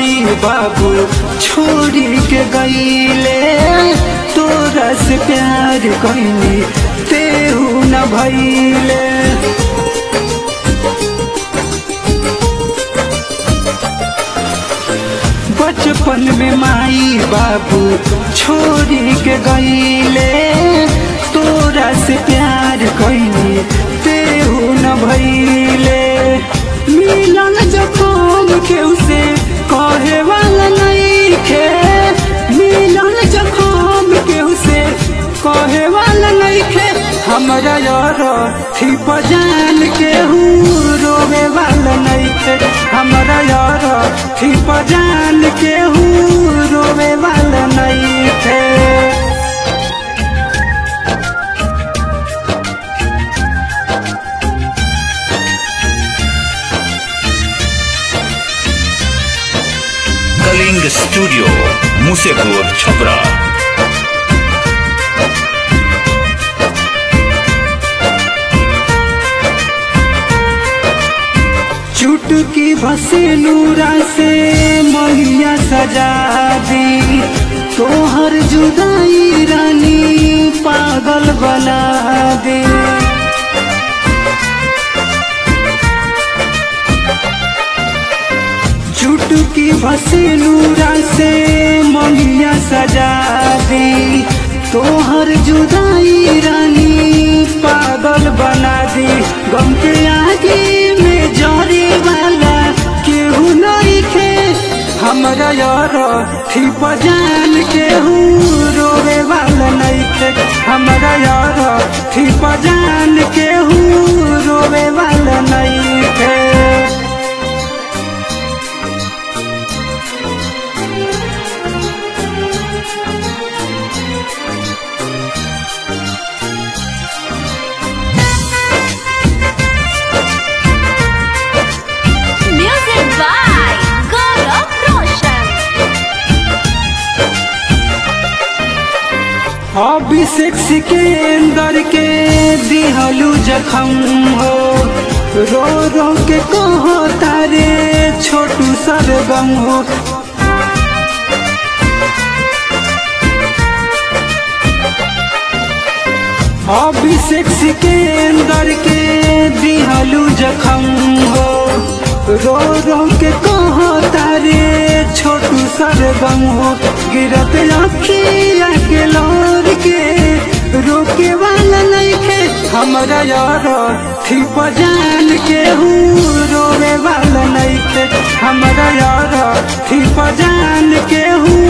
माई बाबू छोड़ी के गईले तोरा से प्यार कैनी तेहू न भैले बचपन में माई बाबू छोड़ी के गईले तोरा से प्यार कैनी तेहू न भैले मिलन जखम केहू से कहे वाला नहीं खे मिलन जखम केहू से कहे वाला नहीं खे हमरा यार थी पजान केहू रोवे वाला नहीं खे हमरा यार थी पजान केहू रोवे वाला नहीं खे कलिंग स्टूडियो मुसेपुर छपरा चुटकी भसे नूरा से मैया सजा दी तोहर जुदाई रानी पागल बना दे चुटकी भसे नूरा से मैया सजा दी तोहर जुदाई रानी पागल बना दी गम के आगे में जरे वाला केहू नहीं खे हमरा यार थी पजान केहू रोवे वाला नहीं खे हमरा यार थी पजान केहू रोवे वाला नहीं खे Music by Gaurav Roshan. Abhishek Sikandar के दिहलू जखम हो रो रो के कहो तारे छोटू सरगम हो अभिषेक सिकंदर के दिहलू जखम हो रो रो के कहो तारे छोटू सरगम हो गिरत अखिया के लोर के रोके वाला नहीं खे हमरा यार थी पजान के हूँ रोवे वाला नहीं खे हमरा यार थी पजान के हूँ